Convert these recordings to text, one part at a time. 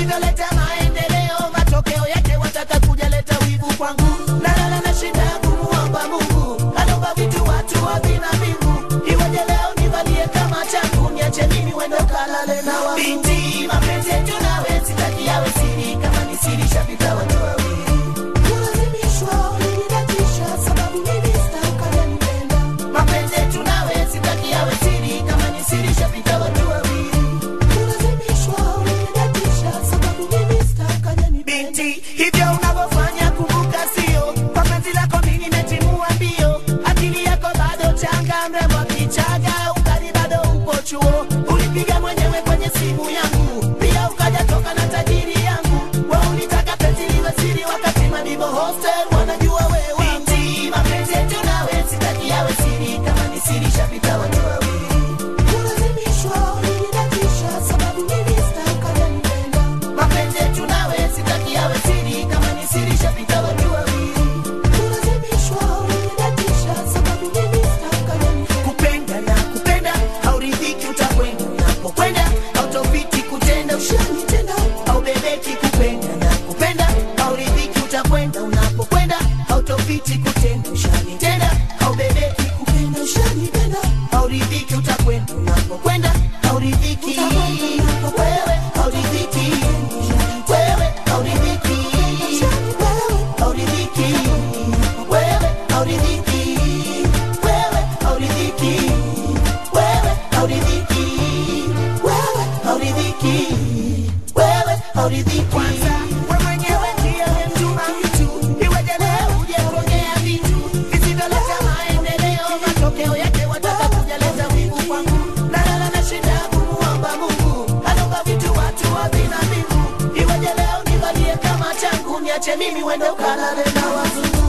visivyoleta maendeleo matokeo yake wataka kujaleta wivu kwangu nalala na shida ya kumuomba mungu anaomba vitu watu wavina mbingu iweje leo nivalie kama changu niache mimi wendo kalale na wangu binti mapenzi yetu nawe sitaki yawe siri kama ni siri shapita watu wawili kulazimishwa ulinidatisha sababu mimi sitakanipenda mapenzi yetu nawe sitaki yawe siri kama ni siri shapita watu wawili kulazimishwa ulinidatisha sababu mimi sitakanipenda binti hivyo unavyofanya kumbuka sio kwa penzi lako mimi nimetimua mbio akili yako bado changa mrembo kichaga ukali bado upo chuo ulipiga mwenyewe kwenye simu yangu pia ukaja toka na tajiri yangu wa ulitaka penzi liwe siri wakati madibo hostel wanajua wewe binti mapenzi yetu nawe sitaki yawe siri kama ni siri shapita watu wawili kulazimishwa ulinidatisha sababu mimi sitakanipenda mapenzi yetu nawe sitaki yawe siri kama ni siri shapita watu wawili kulazimishwa ulinidatisha sababu mimi sitakanipenda kupenda na kupenda hauridhiki utakwenda unapokwenda hautofiti kutenda ushanitenda haubebeki kupenda na kupenda hauridhiki utakwenda unapokwenda hautofiti kutenda ushanitenda haubebeki kupenda ushanitenda hauridhiki utakwenda unapokwenda hauridhiki wewe hauridhiki wewe hauridhiki wewe hauridhiki wewe hauridhiki wewe hauridhiki wewe hauridhiki wewe hauridhiki wewe hauridhiki kwanza wewe mwenyewe ndiye mtuma mtu iweje leo uje kuongea vitu visivyoleta maendeleo matokeo yake wataka kujaleta wivu kwangu nalala na shida ya kumuomba mungu anaomba vitu watu wavina mbingu iweje leo nivalie kama changu niache mimi wende ukalale na wazungu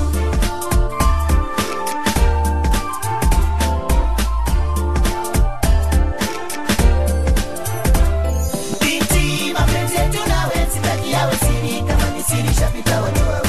binti mapenzi yetu nawe sitaki yawe siri kama ni siri shapita watu wawili